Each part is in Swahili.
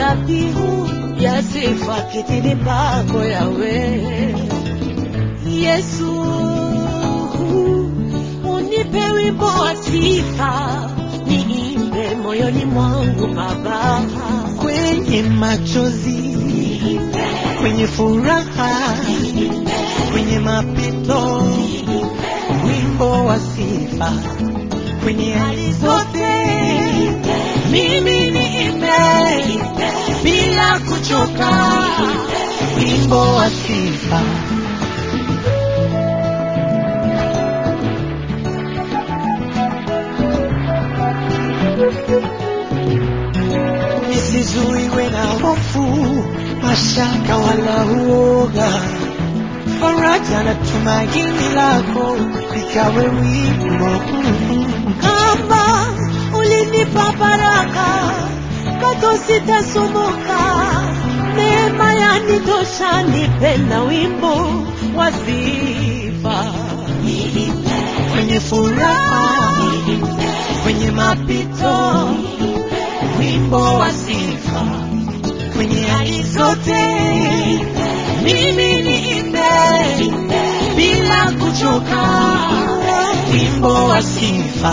dhabihu ya sifa kitini pako yawe Yesu, unipe wimbo wa sifa niimbe moyoni mwangu Baba, kwenye machozi, kwenye furaha, kwenye mapito, wimbo wa sifa kwenye hali zote, mimi niimbe bila kuchoka, wimbo wa sifa. Nisizuiwe na hofu, mashaka wala uoga, faraja na tumaini lako likawe wimbo kama ulinipa baraka kato sitasumbuka, neema yanitosha, nipe na wimbo wa sifa kwenye furaha, kwenye mapito, wimbo wa sifa kwenye hali zote, mimi niimbe bila kuchoka, wimbo wa sifa.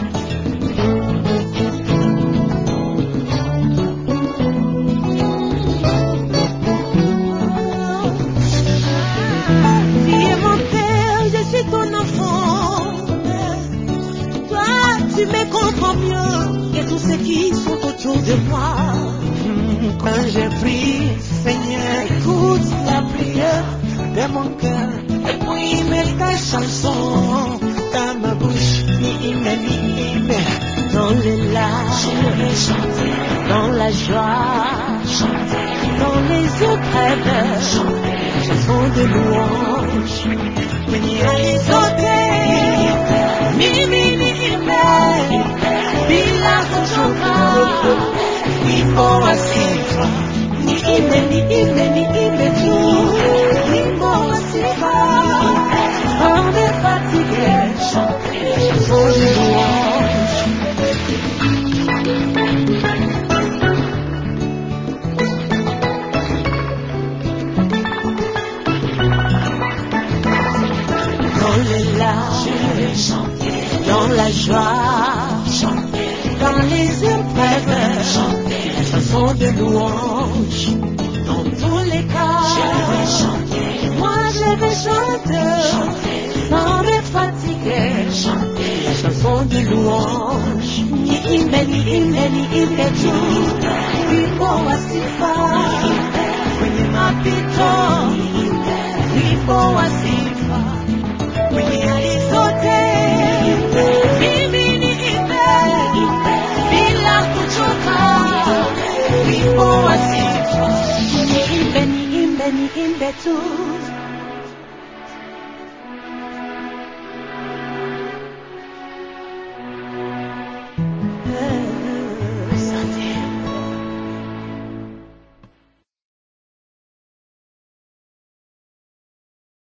Tu es mon père, je suis ton enfant. Toi, tu me comprends mieux que tous ceux qui sont autour de moi. Quand je prie, Seigneur, écoute la prière de mon cœur. Et puis mets ta chanson dans ma bouche. Ni ime, ni ime. Dans les larmes, dans la joie, dans les épreuves, chanson de louange. Kwenye hali zote, mimi niimbe bila kuchoka. Wimbo wa sifa, Niimbe, niimbe, niimbe tu, wimbo wa sifa. On est fatigué, chanson de louange. Dans les larmes, dans la joie, dans les épreuves, chanson de louange. Dans tous les cas, moi je vais chanter, sans me fatiguer, la chanson de louange. Ni imbe, ni imbe, ni imbe tu, wimbo wa sifa, kwenye mapito, wimbo wa sifa.